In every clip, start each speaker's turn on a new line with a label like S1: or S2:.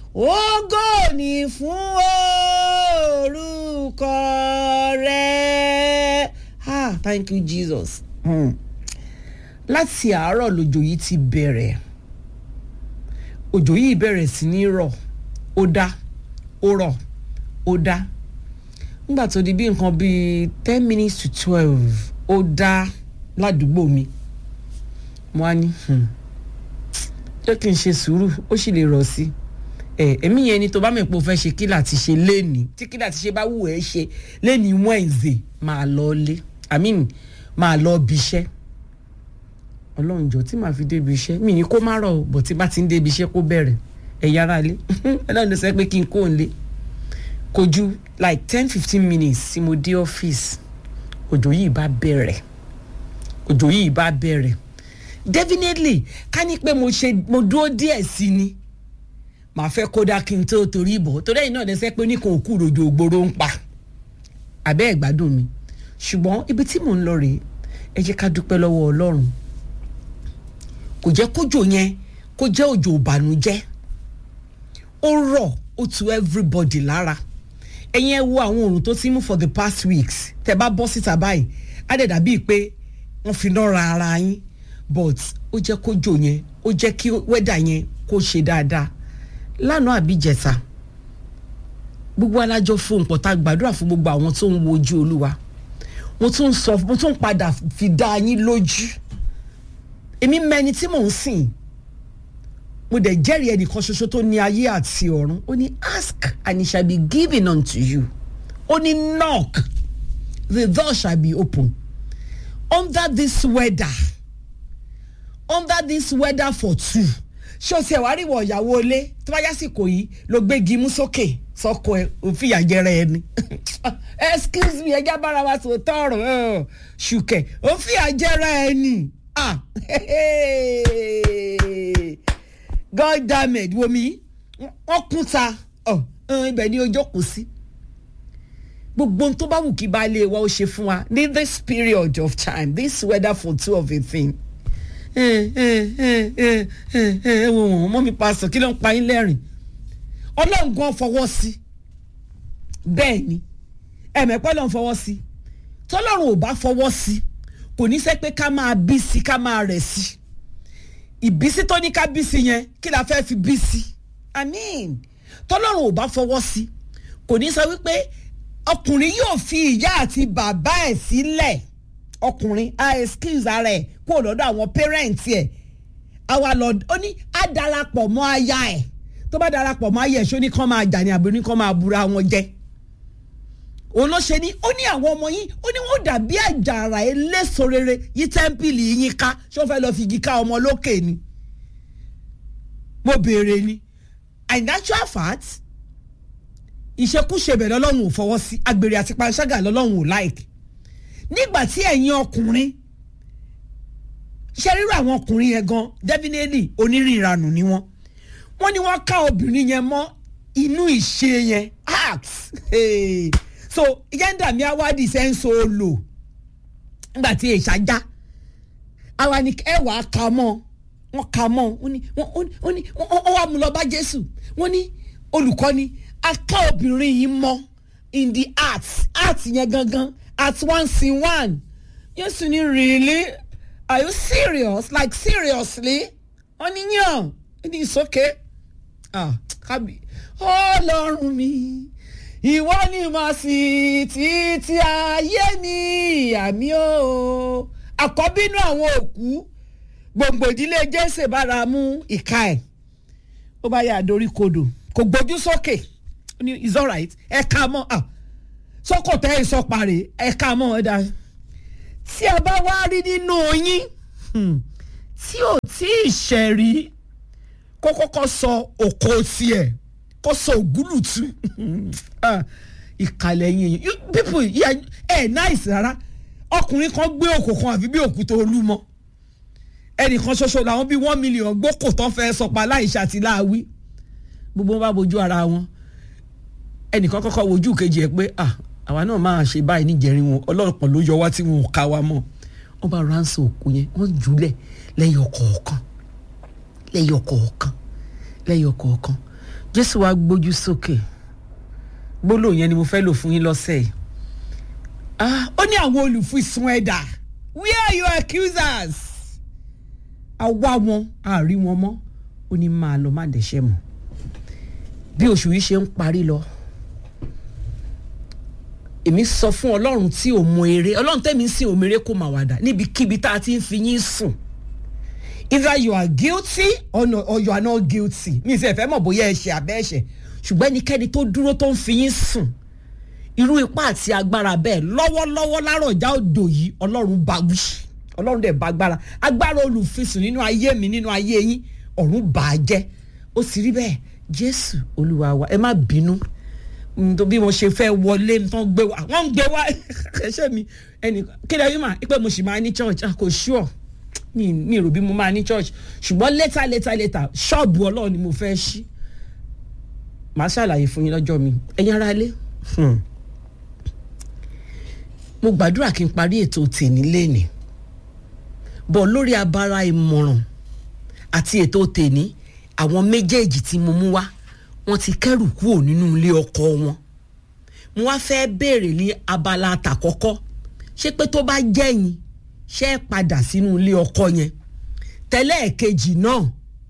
S1: ògo ni fún orúkọ rẹ ah thank you jesus hmm. láti àárọ̀ lòjò yìí ti bẹ̀rẹ̀ òjò yìí bẹ̀rẹ̀ sí ní rọ̀ ó dá ó rọ̀ ó dá nígbà tó di bí nǹkan bíi ten minutes to twelve ó dá ládùúgbò mi mo á ní jẹ́ kí n ṣe sùúrù ó sì lè rọ̀ sí ẹ èmi yẹn ni tó bá mẹ́pọ̀ fẹ́ ṣe kí láti ṣe léènì tí kí láti ṣe bá wù ẹ́ ṣe léènì Wednesday máa lọ lé i mean máa lọ bí iṣẹ́ ọlọ́run jọ tí màá fi débi iṣẹ́ mi ní kó má rọ̀ bọ̀ tí bá ti ń débi iṣẹ́ kó bẹ̀rẹ̀ ẹ̀yà ara lé ọlọ́run ló sọ pé kí n kó n lé kò ju like ten fifteen minutes tí mo dé ọ́fíìsì òjò yìí bá bẹ̀rẹ̀ òjò yìí bá bẹ̀rẹ̀ definitely ká ní pé mo ṣe mo dúró díẹ̀ sí ni màá fẹ́ kódà kí n tó torí ìbọ̀ torí ẹ̀yin náà lẹ́sẹ̀ pé oníkan òkú rojo ògbóró ń pa àbẹ́ ẹ̀ gbádùn mi ṣùgbọ́n ibi tí mò ń lọ rèé ẹ jẹ́ ká dúpẹ́ lọ́wọ́ ọlọ́run kò jẹ́ kójò yẹn kó jẹ́ òjò ìbànújẹ́ ó rọ̀ ó tu everybody lára ẹ̀yin ẹ wo àwọn oòrùn tó ti mú for the past weeks tẹ́ bá bọ́ síta báyìí á dẹ̀ dàbíi pé wọ́n fi náà ra ara yín but ó jẹ́ kójò yẹn ó jẹ́ kí wẹ́dà yẹn kó ṣe dáadáa lánàá àbíjẹta gbogbo alájọ fún nǹkan tá a gbàdúrà fún gbogbo àwọn tó ń wo ojú olúwa mo tún sọ mo tún padà fi dá yín lójú èmi mẹni tí mò ń sìn mo dẹ̀ jẹ́rìí ẹnìkan ṣoṣo tó ní ayé àti ọ̀run ó ní ask and it shall be given unto you ó ní knock the door shall be open under this weather under this weather for two ṣé o ti ẹ̀ wá rí ìwọ ìyàwó ilé tó bá yásìkò yìí ló gbégi mú sókè sọkọ ẹ òfin ìyàjẹrẹ ẹ ni excuse me ẹjá bára wa sọ tọrọ ṣùkẹ òfin ìyàjẹrẹ ẹ ni ah god damn it womi wọn kún ta ibẹ̀ ni o jókòó sí gbogbo ohun tó bá wù kí baálé wa ó ṣe fún wa ní this period of time this weather for two of a thing ẹ wo wọn mọ mi pásọ kí ló ń pa yín lẹ́rìn ọlọ́run gan fọwọ́ sí bẹ́ẹ̀ ni ẹ̀mẹ́pẹ́ ló ń fọwọ́ sí tọ́lọ́run ò bá fọwọ́ sí kò ní sẹ́ pé ká máa bí sí ká máa rẹ̀ sí ìbísí tó ní ká bí sí yẹn kí la fẹ́ fi bí sí i mean tọ́lọ́run ò bá fọwọ́ sí kò ní sọ wípé ọkùnrin yóò fi ìyá àti bàbá ẹ̀ sílẹ̀ ọkùnrin a excuse ara ẹ̀ kó lọ́dọ̀ àwọn parents ẹ̀ àwa lọ ó ní á darapọ̀ mọ́ aya ẹ̀ tó bá darapọ̀ mọ́ aya ẹ̀ ṣó ní kán máa jà ní àbí ní kán máa búra wọn jẹ́ òun ló ṣe ní ó ní àwọn ọmọ yín ó ní wọn dàbí àjàrà eléso rere yí tẹ́ḿpìlì yín ká ṣó fẹ́ lọ́ọ́ fi igi ká ọmọ lókè ni mo béèrè ni in actual fact ìṣekúṣe bẹ̀rẹ̀ lọ́lọ́run ò fọwọ́ sí agbèrè àti panṣágà lọ́lọ́run ò like nígbà tí ẹ̀yin ọkùnrin ṣe rírọ àwọn ọkùnrin yẹn gan definitely onírìnranù ni wọ́n wọ́n ní wọ́n ká obìnrin yẹn mọ́ inú ìṣe yẹn act hey. so yẹ́ndà mi awádìí ṣe ń so lò nígbà tí èṣà já àwa ni ẹ wà á ka mọ́ wọ́n ka mọ́ wọ́n ní wọ́n ní wọ́n wà mú lọ bá Jésù wọ́n ní olùkọ́ni a ká obìnrin yìí mọ́ in the art art yẹn gangan at one sin one Jésù ní really are you serious like seriously wọ́n ní yàn ní it's okay ah kábí ọlọ́run mi ìwọ ni mà sí títí ayé mi àmì o àkọ́bínú àwọn òkú gbòǹgbò ìdílé jésè bára mú ìka ẹ̀ ó bá yà dorí kodò kò gbójú sókè it's alright ẹ ká mọ́ ah sọ́kò tẹ́ ẹ sọ parí ẹ ká mọ́ ẹ dá tí a bá wá rí nínú yín tí ò tí ì ṣẹ̀rí kó kọ́kọ́ sọ òkò tiẹ̀ kó sọ ògúlùtù ìkàlẹ̀ yín people ẹ̀ náìsì rárá ọkùnrin kan gbé òkò kan àfi bí òkúta olúmọ ẹnìkan ṣoṣo làwọn bíi one million gbókò tán fẹ́ sọpa láìṣe àti láàwí gbogbo wọn bá bojú ara wọn ẹnìkan kọ́kọ́ wojú kejì ẹ̀ pé àwa náà máa ṣe báyìí níjẹrin wọn ọlọ́pàá ló yọ wá tí wọn ò ká wa mọ́ wọ́n bá ránṣẹ́ òkú yẹn wọ́n jùlẹ̀ lẹ́yìn ọkọ̀ọ̀kan lẹ́yìn ọkọ̀ọ̀kan lẹ́yìn ọkọ̀ọ̀kan jésù wá gbójú sókè gbólóhùn yẹn ni mo fẹ́ lò fún yín lọ́sẹ̀ yìí Ah, ó ní àwọn olùfisùn ẹ̀dà where are your accusers àwa wọn àárí wọn mọ́ ó ní máa lọ má dẹ̀ṣẹ̀ mọ́ bí oṣù yìí ṣe ń parí lọ èmi sọ fún ọlọ́run tí ò mọ eré ọlọ́run tẹ́mi ń sìn òmìnira kó máa wàdà níbikíbi tá a ti ń fi yín sùn either you are guilty or, no, or you are not guilty mi ì sẹ́ fẹ́ mọ̀ bóyá ẹ̀ṣẹ̀ àbẹ́ ẹ̀ṣẹ̀ ṣùgbọ́n ẹnikẹ́ni tó dúró tó ń fi yín sùn irú ipá àti agbára bẹ́ẹ̀ lọ́wọ́lọ́wọ́ lárọ̀já odò yìí ọlọ́run bá wí ọlọ́run dẹ̀ bá agbára agbára olùfisùn nínú ayé mi nínú ayé yín ọ̀run bà á jẹ́ ó sì rí bẹ́ẹ̀ jésù olúwa wa ẹ má bínú Mm, tó bí mo ṣe fẹ́ wọlé tán gbé wa wọ́n ń gbé wa ẹṣẹ́ mi ẹnì kí lè rí mà pé mo sì máa ní church ah, kò sure mi mi rò bí mo máa ní church ṣùgbọ́n later later later ṣọ́ọ̀bù ọlọ́run ni mo fẹ́ ṣí màá ṣàlàyé fún yín lọ́jọ́ mi ẹ̀yin ará ilé hmm. mo gbàdúrà kí n parí ètò tèmi lénìí bọ̀ lórí abara ìmọ̀ràn àti ètò tèmi àwọn méjèèjì tí mo mú wá wọ́n ti kẹ́rù kúrò nínú ilé ọkọ wọn mo wá fẹ́ béèrè ní abala àtàkọ́kọ́ ṣé pé tó bá jẹ́yìn ṣé ẹ padà sínú ilé ọkọ yẹn tẹ́lẹ̀ kejì náà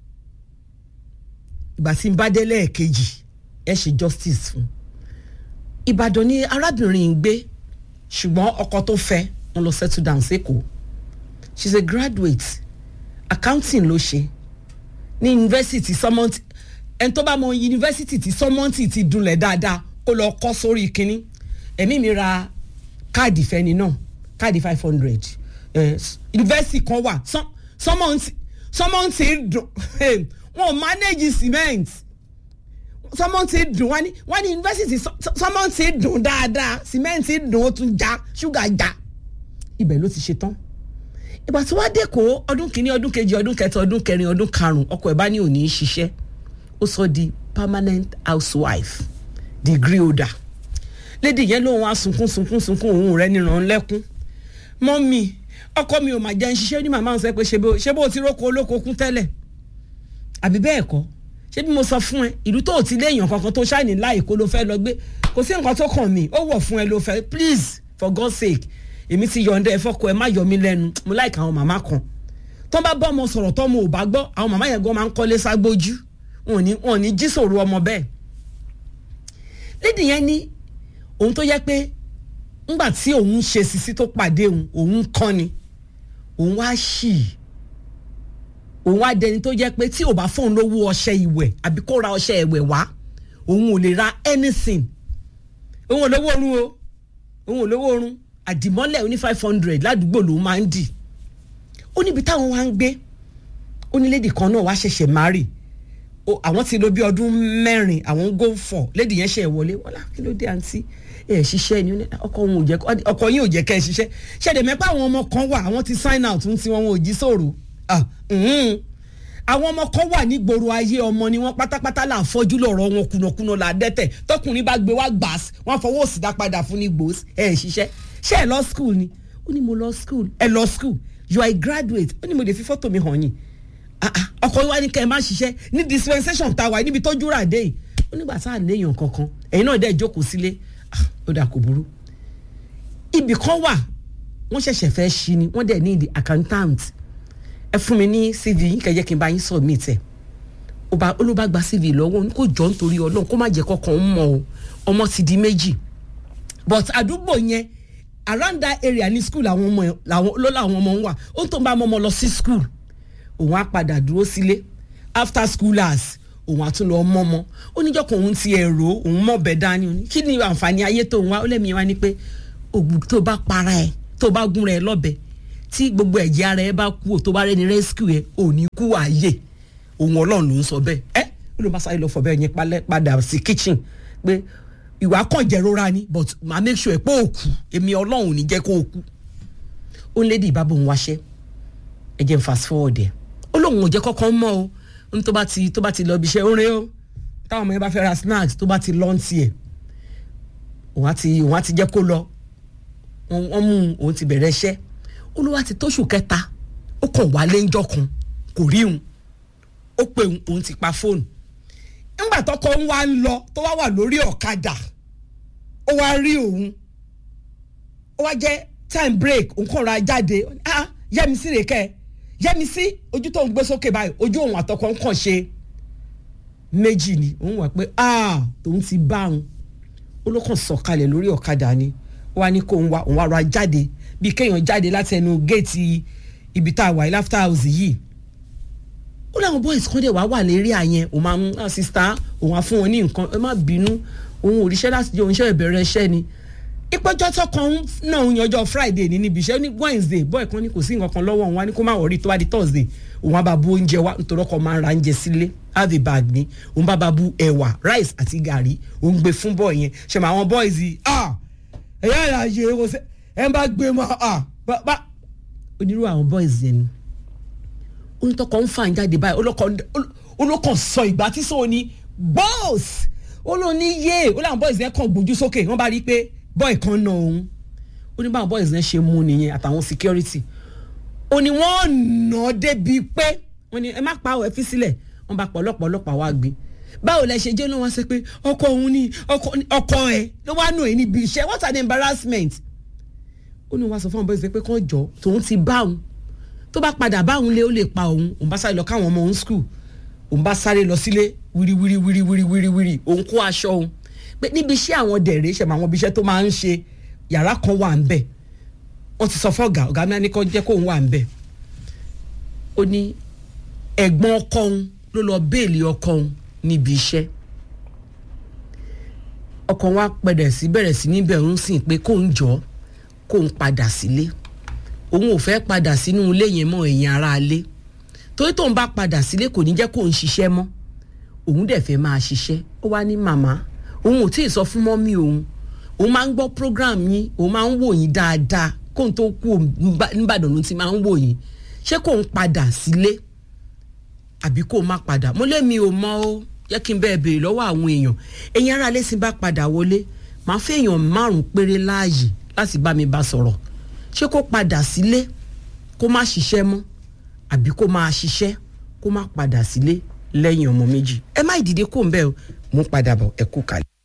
S1: ìgbà tí n bá dé lẹ́ẹ̀kejì ẹ ṣe justice fún Ìbàdàn ni arábìnrin ń gbé ṣùgbọ́n ọkọ tó fẹ́ wọn lọ settle down sẹ́kọ̀ọ́ she's a graduate accounting ló ṣe ní yunifásitì sọmọntì ẹni tó bá mọ yunifásitì tí sọmọntì ti dunlẹ̀ dáadáa kó lọ kọ́ sórí kínní ẹ̀mí mi ra káàdì fẹ́ni náà káàdì five hundred yunifásitì kan wà sọmọntì sọmọntì dùn wọn ò manage cement sọmọntì dùn wọn ni wọn ni yunifásitì sọmọntì dùn dáadáa cement dùn ó tún já ṣúgà já ibẹ̀ ló ti ṣe tán ìgbà tí wàá dẹ́kọ̀ ọdún kìíní ọdún kejì ọdún kẹta ọdún kẹrin ọdún karùn-ún ọkọ ẹ̀ bá ní òní í ṣiṣẹ́ ó sọ di permanent housewife degree holder lédi yẹn lóun á sunkún sunkún sunkún òun rẹ níran lẹ́kún mọ́mì ọkọ mi ò mà jẹ́ ń ṣiṣẹ́ ní màmá ń sẹ́ pé ṣé bó ti róko olóko kún tẹ́lẹ̀ àbí bẹ́ẹ̀ kọ́ ṣé bí mo sọ fún ẹ ìlú tó ti léèyàn kankan tó ṣáìní láì kó ló fẹ́ lọ gbé kò sí nǹkan tó kàn mí ó wọ̀ fún ẹ ló fẹ́ please for God's sake èmi ti yọ̀ǹda ẹ fọ́kọ ẹ má yọ mí lẹ́nu mo láìka àwọn màmá kan tó bá bọ́ ọmọ sọ̀rọ̀ tó ọmọ ò bá gbọ́ àwọn màmá yẹn gan máa ń kọ́lé ságbójú wọn ò ní wọn ò ní jí sòrò ọmọ bẹ́ẹ̀ lédi yẹn ní òun tó yẹ pé ńgbà tí òun ń ṣe sisi tó pàdé òun òun kọ́ ni òun wá ṣì òun wá dẹni tó yẹ pé tí ò bá fóun lówó ọṣẹ ìwẹ̀ àbí kó ra ọṣẹ ìwẹ̀ wá òun ò lè ra anything òun ò lówó oorun o òun ò lówó oorun àdìmọ́lẹ̀ oní five hundred ládùúgbò lòun máa ń dì ó níbi táwọn wá ń gbé ó ní lédi kan náà wá ṣẹ̀ṣẹ̀ márì àwọn ti lò bí ọdún mẹ́rin àwọn ń go for lédi yẹn ṣe wọlé wọlá kí ló dé àǹtí ẹ ṣiṣẹ́ ni ọkọ òun ò jẹ́ ọkọ yín ò jẹ́ kẹ́ ẹ ṣiṣẹ́ ṣẹ̀dẹ̀ mẹ́pà àwọn ọmọ kan wà àwọn ti sign out ń ti wọn wọn ò jí sòrò àwọn ọmọ kan wà nígboro ayé ọmọ ni wọn pátápátá là ń fọjú lọ́rọ̀ wọn kùnàkùnà là dẹ́tẹ̀ tọkùnrin bá gbé wá gbàs wọn fọwọ́ òsì dá padà fún ní gbòs ẹ ṣiṣẹ́ ṣé ẹ lọ school ni ó ní mo lọ school ẹ lọ school you are a graduate ó ní mo lè fi fọ́tò mi hàn yín ọkọ wa ní kẹ́ ẹ má ṣiṣẹ́ ní dispensation tá a wà níbi tọ́jú rà dé yìí ó nígbà tá a léèyàn kankan ẹ̀yin náà dẹ́ jókòó sílé ó dà kò burú ibì kan wà wọ́n ṣẹ̀ṣẹ̀ fẹ́ ṣí ni wọ́n dẹ̀ ní the accountant ẹ fún mi ní cv yín kẹ́ jẹ́ kí n bá yín submit ẹ̀ ó ló bá gba cv lọ́wọ́ ní kò jọ nítorí ọlọ́run kó má jẹ́ kọ́kàn ń mọ̀ o ọmọ ti di méjì but àdúgbò yẹn around that area ní school àwọn ọmọ làwọn ló làwọn ọmọ ń wà ó tó ń bá ọmọ lọ sí school òun á padà dúró sílé after school hours òun á tún lọ mọ́ ọmọ ó níjọ́ kan òun ti ẹ̀rọ òun mọ̀ bẹ́ẹ̀ dání òun kí ni àǹfààní ayé tó ń wá ó lẹ́mìí wá ní pé ògùn tó bá para ẹ̀ tó bá gún rẹ̀ lọ́bẹ̀ tí gbogbo ẹ̀jẹ̀ ara ẹ̀ bá kú tó bá rẹ́ni rescue ẹ̀ ò ní kú ààyè òun ọlọ́run ló ń sọ bẹ́ẹ̀ ẹ́ ó ló bá sáré lọ fọ bẹ́ẹ̀ yẹn padà sí kitchen pé ìwà kàn jẹrora ni but màá make sure pé ó kú èmi ọlọ́run ò ní jẹ́ kó o kú ó ń lédi ìbábọ̀ òun wáṣẹ́ ẹ jẹ́ n fast forward ẹ̀ ó lóun ò jẹ́ kọ́kọ́ mọ́ o n tó bá ti tó bá ti lọ ibi iṣẹ́ orin o táwọn ọmọ yẹn bá fẹ́ ra snacks tó bá ti lọ́n tiẹ̀ òun á ti òun á ti jẹ́ kó lọ wọ́n mú òun ti bẹ̀rẹ̀ iṣẹ́ ó ló wá ti tóṣù kẹta ó kàn wálé ńjọ́ kan kò rí òun ó pè òun ti pa fóònù nígbà nígbà tọkọ ń wá ń lọ tó wá wà lórí ọ̀kadà ó wá rí òun ó wá jẹ́ time break nǹkan ra jáde ah yẹ́misí rè kẹ́ yẹ́misí ojú tó ń gbé sókè báyìí ojú òun àtọkọ ń kàn ṣe méjì ni òun wà pé ah tòun ti bá òun ó ló kàn sọ̀kalẹ̀ lórí ọ̀kadà ni ó wá ní kó òun wá òun wá ra jáde bí kéèyàn jáde láti ẹnu géètì ibi tá a wà láfta house yìí ó láwọn boys kan dẹ̀ wá wà lérí àyẹn òun máa ń ah sista òun á fún wọn ní nǹkan ẹ má bínú òun òrìṣẹ́ láti jẹ́ òun ṣe ìbẹ̀rẹ̀ iṣẹ́ ni ìpẹ́jọ́ tó kan náà ń yanjọ́ friday ní níbi iṣẹ́ ní wednesday boy kan ní kò sí nǹkan kan lọ́wọ́ òun wá ní kó má wọrí tó wá di thursday òun á bá bu oúnjẹ wá nítorí ọkọ̀ máa ń ra oúnjẹ sílé have a bag ni òun bá bá bu ẹ̀wà rice àti gàrí òun gbé fún boy yẹn ṣe máa àwọn boys yìí ah ẹ̀yà ìlàjì ẹ̀ ṣe ẹ̀ ń bá gbé mọ́ ah bá onírú àwọn boys yẹn ni onítọ́kọ̀ ń fà ń jáde báyìí olókàn sọ ìgbà tí sọ ni boss ó ló ní yé ó láwọn boys yẹn kàn gbójú sókè wọ́n bá rí i pé boy kan na òun ó ní báwọn boys yẹn ṣe mú nìyẹn àtàwọn security ó ní wọ́n nà débi pé wọ́n ní ẹ má pa ẹ fi sílẹ̀ wọ́n bá pọ̀ ọlọ́pàá ọlọ́pàá wá gbé báwo lẹ ṣe jẹ́ ló wá sọ pé ọkọ òun ni ọkọ ẹ ló wá nù ẹ níbi iṣẹ́ what an embarrassment ó ní wọ́n sọ fún àwọn boys pé kàn jọ tòun ti bá òun tó bá padà bá òun lé ó lè pa òun òun bá sáré lọ káwọn ọmọ òun school òun bá sáré lọ sílé wíríwírí wíríwírí wíríwírí òun kó aṣọ òun pé níbi iṣẹ́ àwọn dẹ̀rẹ́ ṣẹ̀mọ̀ àwọn ibi iṣẹ́ tó máa ń ṣe yàrá kan wà ń bẹ̀ wọ́n ti sọ fọ́gà ọ̀gá mi ní kó jẹ́ kóun wà ń bẹ̀ ó ní ẹ̀gbọ́n ọkọ òun ló lọ béèlì ọkọ òun níbi iṣẹ́ ọkọ wa pẹ̀rẹ̀ sí bẹ̀rẹ̀ sí níbẹ̀ òun sì pé kóun jọ kóun padà sílé òun ò fẹ́ padà sínú ilé yẹn mọ́ ẹ̀yìn ara ilé torí tóun bá padà sílé kò ní jẹ́ kóun ṣiṣẹ́ mọ́ òun dẹ̀ fẹ́ máa ṣiṣẹ́ ó wá ní màmá òun ò tí ì sọ fún mọ́mí òun òun máa ń gbọ́ program yín òun máa ń wò yín dáadáa kóun tó kú nìbàdàn ló ti máa ń wò yín ṣé kóun padà sílé àbí kóun má padà mo lé mi ò mọ ó yẹ kí n bẹ́ẹ̀ béèrè lọ́wọ́ àwọn èèyàn ẹ̀yin ará ilé sì bá padà wọlé màá fẹ́ èèyàn márùn-ún péré láàyè láti bá mi bá sọ̀rọ̀ ṣé kó padà sílé kó má ṣiṣẹ́ mọ́ àbí kó máa ṣiṣẹ́ kó má padà sílé lẹ́yìn ọmọ méjì ẹ má ìdìde kó ń bẹ́ẹ̀ o mú padà bọ̀ ẹ kú kalẹ̀.